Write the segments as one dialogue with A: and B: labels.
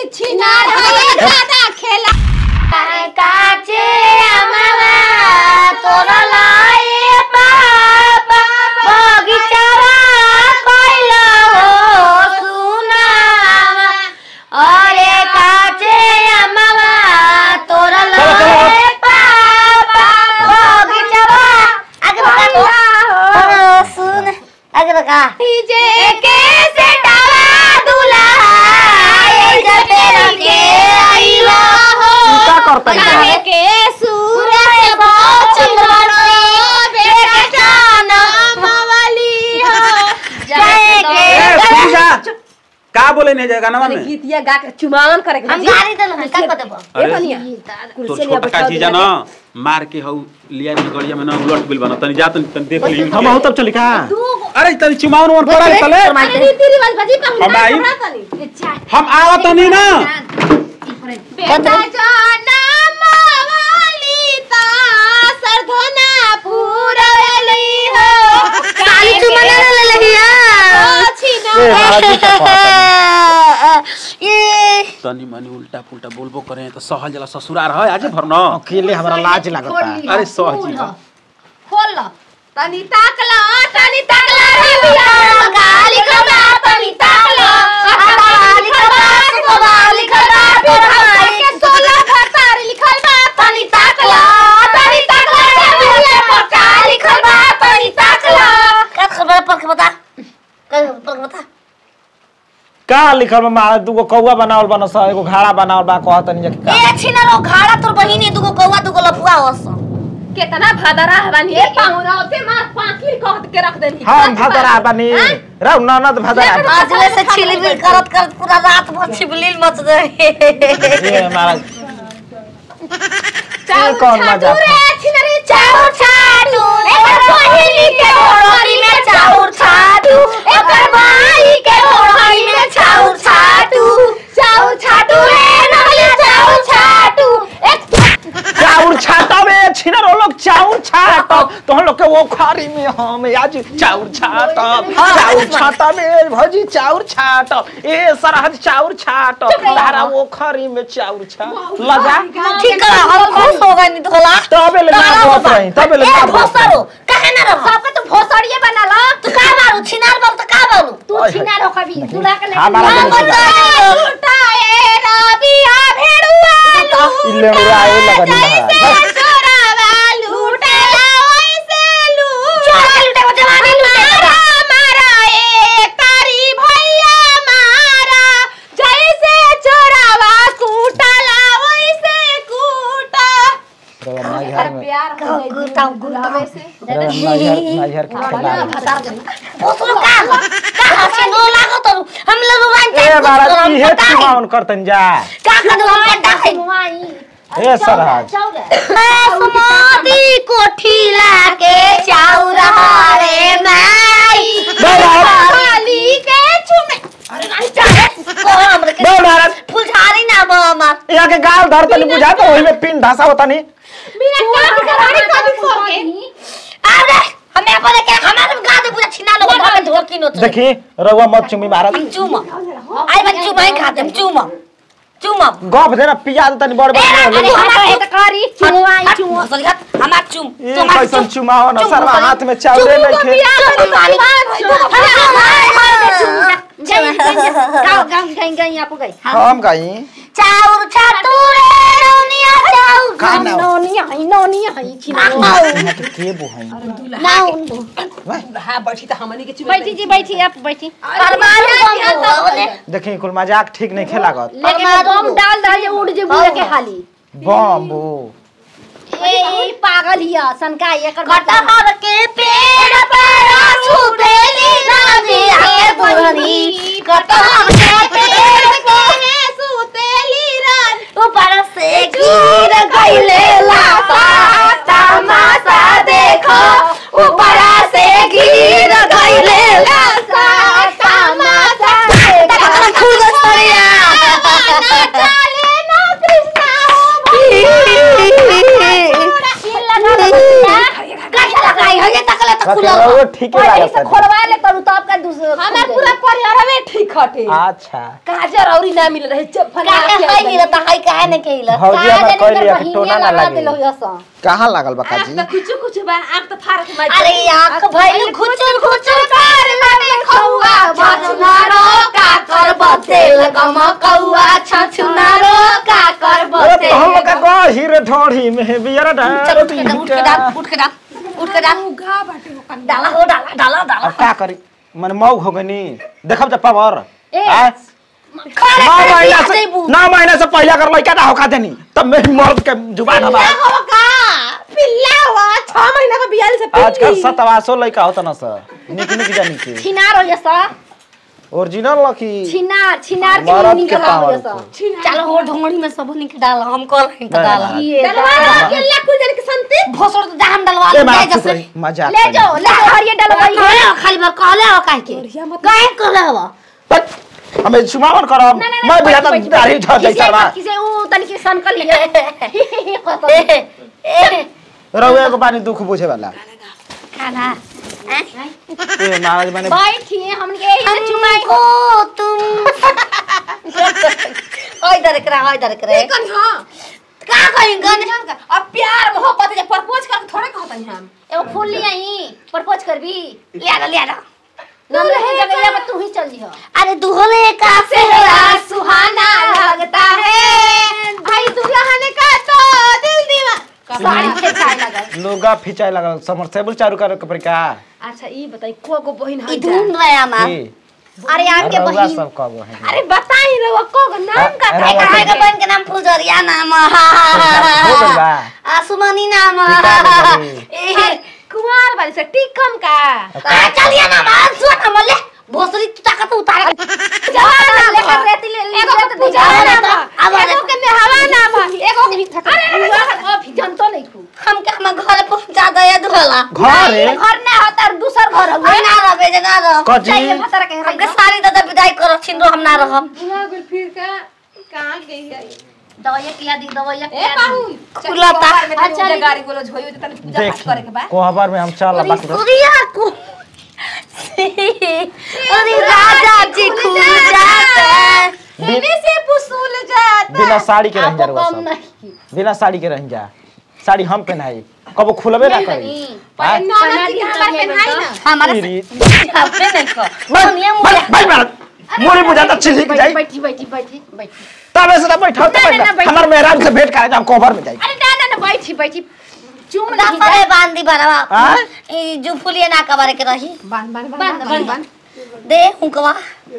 A: छिनार है दादा खेला
B: काचे अमवा तोरा लाए बाबा बगीचावा कइलो हो सुनावा अरे काचे अमवा तोरा लाए बाबा बगीचावा आगे बता सुन आगे बता
A: जे
B: के से डावा दुला ये जबेरा के आइलो हो
C: का करता
A: काहे के सूरज चंद्रमा बेटा जाना मवाली हो
B: जाए के
D: ए, सुन जा। का बोले नहीं जाएगा ना में
E: गीतिया गा के चुमावन करे के
B: हम गाड़ी दल हम का कर देबो
E: ए
D: अरे
E: बनिया
D: तो
E: कुर्सी लिया
D: छोटा का
E: बैठा
D: चीज है ना मार के हऊ लिया नहीं गड़िया में ना उलट बिल बना तनी जा तनी तनी देख ली
C: हम आहू तब चली का
D: अरे तनी चुमावन और पड़ा तले
E: रीति रिवाज बाजी पर
D: हम आई हम आवा तनी ना
A: बेटा जाना मवाली ता सरधना पूरली हो
B: काली चुमना ले लहिया
A: छिना
C: ए महाराज जी का पास
B: ये
D: तनी मनी उल्टा पुल्टा बोलबो करे तो सहल जला ससुरार है आज भर न
C: अकेले हमरा लाज लगता
D: अरे सहजी बा।
A: खोल लो तनी ताकला तनी ताकला रे बिया गाली खबा तनी ताकला गाली खबा गाली खबा तोर भाई के 16 भतार लिखल बा तनी ताकला तनी ताकला रे बिया पक्का लिखल बा तनी ताकला
B: का खबर पर के बता का पर के बता
C: का लिखल बा महाराज दूगो कौआ बनावल बा स एगो घाड़ा बनावल बा कहत नहीं का
B: ए छिना रो घाड़ा तोर बहिनी दुगो कौवा दुगो लफुआ होस
E: केतना भादरा हवानी ए पाहुना ओते मां पाकिल कह के रख देनी
C: हम भदरा बानी रौ ननद भदरा
B: आजले से छिलबिल करत करत पूरा रात भर छिबलिल मच गए
C: ए महाराज ये कौन मजाक है?
A: छिनरी चाउर छाडू एकर बहिनी के ओढ़नी में चाउर छाडू एकर भाई के ओढ़नी में चाउर छाडू चाउर छाडू रे नहले चाउर छाडू एक
C: चाउर छाटा में छिनर वो लोग चाउर छाटा तो हम लोग के वो खारी में हम आज चाउर छाटा चाउर छाटा में भजी चाउर छाटा ए सरहद चाउर छाटा तारा वो खारी में चाउर छाट लगा
B: ठीक है हम खुश हो गए नहीं तोला
C: तबे ले ना बोलत रही तबे ले ना बोलत
B: भोसरो कहे ना रहो
A: सबके तू भोसड़िए बना लो
B: तू का मारू छिनार बाबू तो का बाबू
A: तू छिना रो कभी दूल्हा के
C: हमारा
A: लेके
C: दिन से
A: लुटाए रबिया भेड़ुआ
C: इल्ले उड़ाए लगनी
A: जैसे
C: महाराज
A: चोरावा लूटेला वैसे लूट
B: चोरा लूटे वो जवानी लूटे
A: मारा एक तारी भैया मारा जैसे चोरावा कूटला वैसे कूटा
C: रवा नाइहर में
A: प्यार हो गई
B: गुरता गुरता
A: से
C: रवा नाइहर नाइहर के खिला
B: भोसरो का हो का हसी नो लागो तो हम लोग वाइन
C: ए महाराज इहे चुमावन करतन जा
B: का का दो पट्टा है
C: ए सरहद
B: समाधि कोठी लाके चाउर हारे माई
A: खाली के चुमे
B: अरे नहीं चाहे को हमरे के
C: बे महाराज
B: फुलझारी ना बो हमार
C: यहाँ के गाल धर तनी बुझा तो वही में पिन ढासा होता नहीं
A: बिना काट के रानी कभी फोड़ के
B: अरे हमें बोले के हमारे गा दे पूरा छिना लोग घर में धोकी नो
C: देखी रउआ मत चुमी महाराज
B: चुमा आई बन चुमा ही खाते चुमा चुमा
C: गप देना पिया तनी बड़ बड़
B: अरे
C: बोले।
B: हमारे
A: तो करी चुमवाई
B: चुमा हमार चुम
C: ये कैसन चुमा हो ना सरवा हाथ में चावले नहीं खे
A: गाँव गाँव गई गई आप गई
C: हम गई
B: चाउर छातू रे रौनिया चाउर
C: खाना
A: नोनी आई नोनी आई छिना
C: यहाँ के के बुहाई
E: हां बैठी त हमनी के चुमे
A: बैठी जी बैठी आप बैठी
B: परमाणु बम होले
C: देखी कुल मजाक ठीक नहीं खेलागत
A: लेकिन बम डाल डाल उड़ जे बुआ के हाली
C: बम्बू
A: ए ए पागल हिया सनका एकर
B: कटहर के पेड़ पर छुपेली नदी आके बुढ़नी कटहर के पेड़ पर
A: सुतेली रात
B: ऊपर से गिर गईले लापा तमाशा देखो ऊपर से गिर गईले लापा तमाशा देखो खुद सरिया
A: चाले ना कृष्णा
B: कैसा लग रहा है ये तकले तो खुला
C: वो ठीक है
A: पहले
C: लागत
A: से खोलवा ले करू तो आपका दूसरे
E: हमार पूरा परिवार में ठीक हटे
C: अच्छा
E: काजर औरी ना मिल रहे जब फला
B: काहे है हिलत है काहे ने के हिलत
C: भौजी हमर कहली है कि टोना ना लगे
A: दिलो यसा
C: कहाँ लागल बा
E: आँख
C: काजी
E: तो कुछ कुछ बा आँख तो फाड़ के मार
B: अरे आंख भइल खुचुर खुचुर कर लगे खौआ छछुनारो का कर बतेल गम कौआ छछुनारो का कर
C: अरे
B: बतेल
C: तो हम लोग का गही रे ढोढ़ी में बियर
B: चल उठ के डाल, उठ के डाल उठ के डाल उठ के डाल
E: उगा बाटे ओकन
B: डाला हो डाला डाला डाला
C: अब का करी मन मौग हो गनी देखब जब पावर
B: ए,
C: आय?
B: खड़े
C: नौ
B: खड़े
C: महीना
B: बियाह
C: से
B: देबू।
C: नौ महीना से पहले अगर लड़का ना होका देनी तब मैं मर्द के जुबान हमारा
E: होगा पिल्ला हुआ छह महीना का बियाल से
C: आजकल सतवासो लड़का होता ना सर निक निक जानी के
A: छिनार हो यसा
C: ओरिजिनल लकी
A: छिनार छिनार के
C: मरद
A: मुंह
C: के
A: निकला हो
C: पावर
A: यसा
C: को।
B: चलो हो ढोंगड़ी में सब निक डाल हम कल नहीं तो डाला
A: ये
E: डलवा अकेला कुछ जन के संति
B: भोसड़ तो जान डलवा
C: ए
B: ले
C: मार
B: जैसे
C: चुप रही मजाक
A: ले
C: करी।
A: जाओ ले जाओ हरिये डलवाई
B: कहले हो खाली बार कहले हो काहे के
E: बढ़िया मत
B: काहे कहले हो
C: बस, हमें सुमावन करब मैं भी आता दाढ़ी झड़ जाई सरवा
A: किसे ऊ तनी के सन कर लिए
B: ए ए
C: रउए को पानी दुख बुझे वाला
B: खाना
C: ए महाराज मैंने
A: बैठिए हमन के यही से चुमाई
B: हमको तुम ओय इधर करा ओय इधर करे
E: कन हां
B: का कहीं गन
E: अब प्यार मोहब्बत जे प्रपोज कर थोड़े कहतन हम
A: एगो फूल ले आई प्रपोज करबी
B: ले आ ले आ
A: नाम रहे जगह में तू ही चल जी
B: अरे दुहले का
E: तेरा सुहाना लगता है भाई तू रहने का तो दिल दीवा
A: साड़ी के छाय लगल
C: लोगा फिचाई लगल समरसेबल चारू करे के परिका
E: अच्छा ई बताई को को बहिन
B: ई
E: है
B: ढूंढ रहा मां
C: की
A: अरे आम के
C: रउआ
A: बहिन
C: सब कब है
E: अरे बताई रे वो को नाम का
C: अरे
B: काय
C: रउआ
B: काय
C: सब-
B: का बन के नाम फुलझरिया नाम
C: हो गइल बा
B: आसुमनी नाम
C: टिका में
B: ए
E: कुमार वाली से टिकम का
B: आ, चलिए ना मां सुन ना मल्ले भोसरी तू ताकत उतार
A: जवाना लेकर रेती ले ले
E: एगो के पूजा
B: जाओ
E: ना
B: ना
E: बा
B: तो, अब आ
E: एगो
B: जा।
E: के नेहवा ना बा एगो
A: अरे अभी जनतो नहीं खू
B: हम के हम घर पहुंचा दे धोला
C: घर है
A: घर ना होता और दूसर घर
B: हम
A: हुए
B: ना रहे जे ना रह
C: कजी
A: चाहिए भतर के
B: हमके सारी दादा विदाई करो छिंदो हम ना रहब
E: बुला गुल फिर का कहां गई है
A: दवाइया किया दी दवाइया
E: ए
A: किया
E: बाहू
B: खुलता।
E: अच्छा गाड़ी गोलो झोई तो तने पूजा पाठ करे के बा
C: कोहबर में हम चल बाकी तो
B: सूर्या को अरे राजा जी खुल जाते
E: सीने से पुसूल जाता
C: बिना साड़ी के रह जा
A: आपको
C: रउआ
A: कम
C: सब
A: नहीं
C: बिना साड़ी के रह जा साड़ी हम पहनाई कबो खुलबे ना करी
A: नहीं
E: पर
C: हाँ?
E: नौना की हमार पहनाई ना
B: हमारे
C: इरी।
B: छापे नहीं को दुनिया
C: भाई
B: मुझे
C: भाई मार मोरी बुझाता छिलिक जाई
A: बैठी बैठी बैठी बैठी
C: तबे से तब बैठा
A: ना, ना,
C: तब
A: बैठ।
C: हमर मेहरान से भेंट करे हम कोहबर में जाई
A: अरे ना ना ना बैठी बैठी चुम नहीं
B: दसरे बांधी बरवा
C: हाँ?
B: ई जो फुलिए ना कबारे के रही
E: बांध बांध
A: बंद
E: बांध
A: बंद
B: दे हुकवा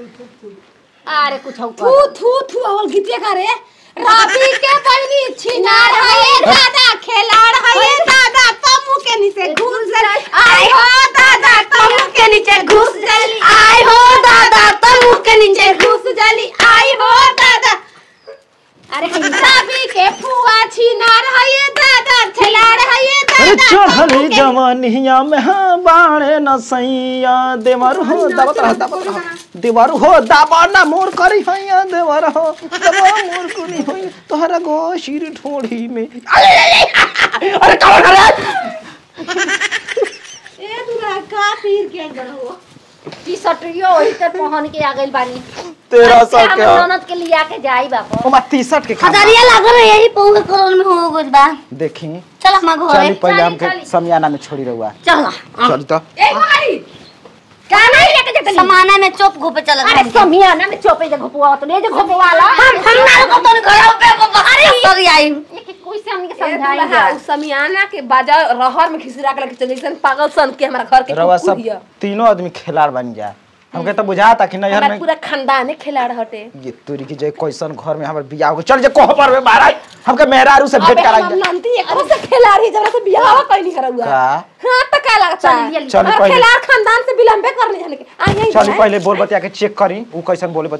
A: अरे कुछ हो
E: थू थू थू अवल गीतिया का रे राबी के बहनी छिनार है ये दादा खेलाड़ है ये दादा तमु के नीचे घुस गई आई हो दादा तमु के नीचे घुस गई आई हो दादा तमु के नीचे घुस गई आई हो दादा
A: अरे
E: राबी के फुआ छिनार है ये दादा खेलाड़ है ये
C: अरे
E: दादा
C: चढ़ली जवानिया में हाँ बाणे न सैया देवर हो दावत रह दावत रह देवर हो दाबा ना मोर करी हैया देवर हो दाबा मोर करी हैया तोहरा गो सिर ठोड़ी में अरे अरे, अरे, अरे कवर करे
E: ए दूरा का पीर के गड़ो
A: टी शर्ट यो वही तर पहन के आ गइल बानी
C: तेरा
A: अच्छा,
C: सब
A: हम
C: के
A: ननद के लिए आके जाई बापा
C: ओमा टी-शर्ट के खामा
B: हजारिया लागल है यही पौवे करोड़ में हो गइल बा
C: देखी
B: चल हम घरे
C: चली पहले
A: चली,
C: हमके
A: चली।
C: समियाना में छोड़ी रहुआ
B: चल
C: चली तो
E: ए भाई
A: का नहीं लेके जतली
B: समाना में चोप घोपे चल
A: अरे समियाना में चोपे जे घुपवा तो ले जे घुपवाला
B: हम हम ना को तो घर पे को अरे सॉरी आई
A: एक एक कोई से हमनी के
E: समझाई
A: समझाई
E: जा
A: जा
E: समियाना के बाजा रहर में खिसरा के लेके चली सन पागल सन के हमारा घर के
C: रहुआ
E: कुकुर
C: सब
E: हिया।
C: तीनों आदमी खिलाड़ बन जा हमके तो बुझाता कि नैहर
E: हमारा
C: में
E: पूरा खानदान है खिलाड़ हटे
C: ये तोरी की जय कैसन घर में हमर बियाह हो गइल। चल जे कोहबर में महाराज हमके मेहरारू से भेंट
E: अबे
C: कराई
E: हम
C: जा
E: नंदी एकरो से खिलाड़ ही जरा से बियाह कहीं नहीं करा हुआ
C: का
E: हां तो का लगता
A: चल,
E: है
A: लिया, लिया।
C: चल
E: और
C: पहले
E: खिलाड़ खानदान से विलंबे करने जाने के आ यही
C: चल पहले बोल बतिया के चेक करी ऊ कैसन बोले